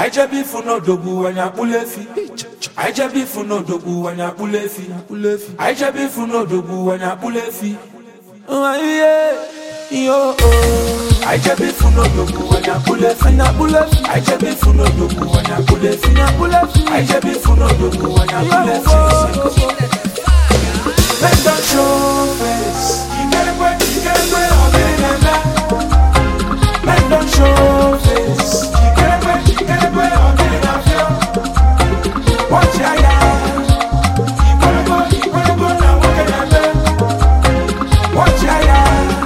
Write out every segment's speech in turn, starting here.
anyị jebe ifu n'odogwu anyị akpụla efi anyị jebe ifu n'odogwu anyị akpụla efi anyị jebe ifu n'odogwu anyị akpụla efi yo anyị jebe ifu n'odogwu anyị akpụla efi anyị jebe ifu n'odogwu anyị akpụla efi anyị jebe ifu n'odogwu anyị akpụla efi Men don't show face. You get away, you get away, all in and out. Men don't show face. You get away, you get away, all in and out. Watch ya, ya. You gotta go, you gotta go now, what can I do? Watch ya, ya.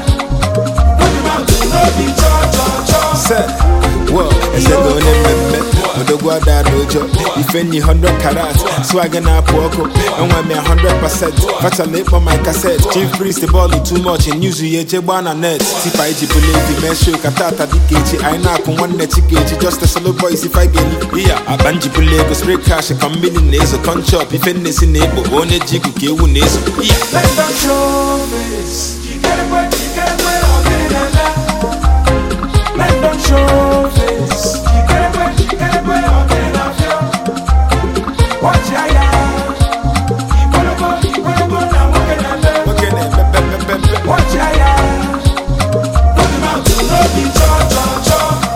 Put him out to know the cho, cho, cho. Sir, well, ese go ne mmemme odogwu ada n'ụjọ ife nyi 100 karat swag na-apụ ọkụ enwe m ya 100% fachala ịkpọ my cassette chief priest bọọlụ too much news ya eje gbaa na net tipa iji bụla evi mee show ka tata dịka echi anyị na-akụ nwanne chikechi just a solo boys if I get iya akpa njibụla ego spray cash ka mmiri na-ezo conchop ife nnesi na-ekpo onye ji igu ka ewu na-ezo iya Men don't show face. You get away, you get away, all in and out. Men don't show face. You get away, you get away, all in and out. Watch ya, ya. You gotta go, you gotta go now, what can I do? nwoke na-epepepepepe Watch ya, ya. Put him out to know the cho, cho, cho.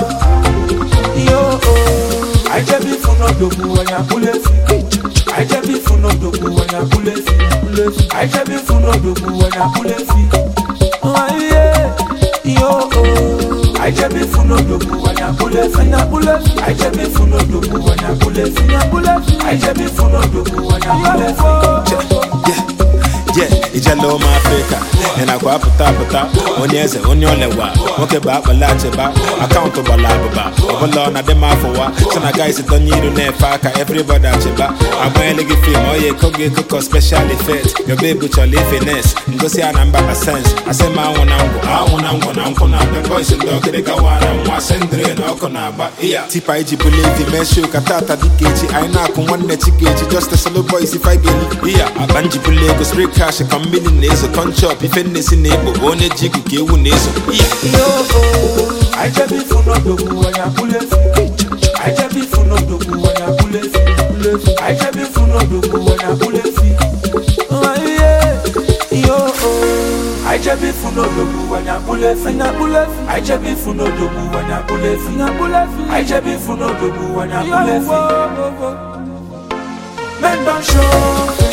Yo, oh. I just be for no dogu when I pull it. I just be for no dogu when I pull it. I just be for no dogu when I pull it. Oh, yeah. Yo, oh. I just be for no dogu when I pull it. I just be for no dogu when I pull it. I just be for no dogu when I pull it. je ijele ụmụ afrịka ị nakwa apụta apụta onye eze onye olewa nwoke bụ akpala achịba akaụntụ gbara abụba ọbụla ọ na-adị m afọwa china guys donye iru na-efe aka everybody achịba agbanyela gị fim oya eko gị ekoko special effect yobe ebu chọrọ ifines ngosi a na mba pasens asị m anwụ na ngwụ anwụ na ngwụ na nkwụ na the boys ndị ọkịrịka wara nwa sendịrị na ọkụ na-agba iya tipa iji bụla evi mee show ka tata dịka echi anyị na-akụ nwanne chikechi just a solo boys if I get iya akpa njibụla ego spray cash ka mmiri na-ezo conchop ife nnesi na-ekpo onye ji igu ka ewu na-ezo iya Yo, oh. I just be for no dogu when I pull it. I just be for no dogu when I pull it. I just be for no dogu when I pull it. Oh, yeah. Yo, oh. I just be for no dogu when I pull it. I just be for no dogu when I pull it. I just be for no dogu when I pull it. Men don't show